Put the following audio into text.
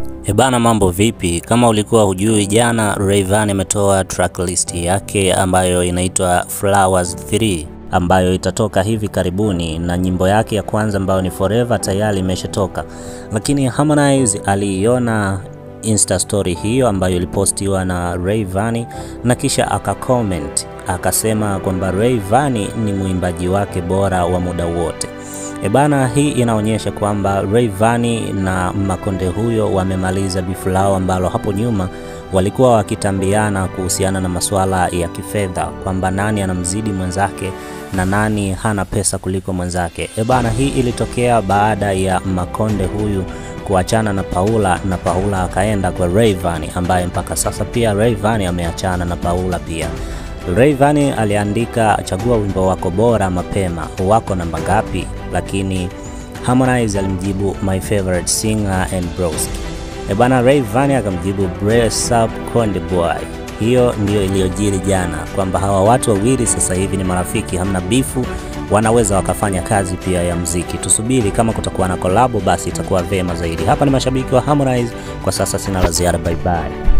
Ebana, mambo vipi? Kama ulikuwa hujui, jana Rayvanny ametoa tracklist yake ambayo inaitwa Flowers 3 ambayo itatoka hivi karibuni, na nyimbo yake ya kwanza ambayo ni Forever tayari imeshatoka, lakini Harmonize aliiona Insta story hiyo ambayo ilipostiwa na Rayvanny na kisha akacomment akasema kwamba Rayvanny ni mwimbaji wake bora wa muda wote. Ebana, hii inaonyesha kwamba Rayvanny na Makonde huyo wamemaliza bifu lao ambalo hapo nyuma walikuwa wakitambiana kuhusiana na masuala ya kifedha kwamba nani anamzidi mwenzake na nani hana pesa kuliko mwenzake. Ebana, hii ilitokea baada ya Makonde huyu kuachana na Paula na Paula akaenda kwa Rayvanny ambaye mpaka sasa pia Rayvanny ameachana na Paula pia. Rayvanny aliandika chagua wimbo wako bora mapema, wako namba ngapi? Lakini Harmonize alimjibu my favorite singer and broski. Ebana, Rayvanny akamjibu brace up Konde boy. Hiyo ndiyo iliyojiri jana kwamba hawa watu wawili sasa hivi ni marafiki, hamna bifu, wanaweza wakafanya kazi pia ya mziki. Tusubiri kama kutakuwa na kolabo, basi itakuwa vema zaidi. Hapa ni mashabiki wa Harmonize, kwa sasa sina la ziada, bye bye.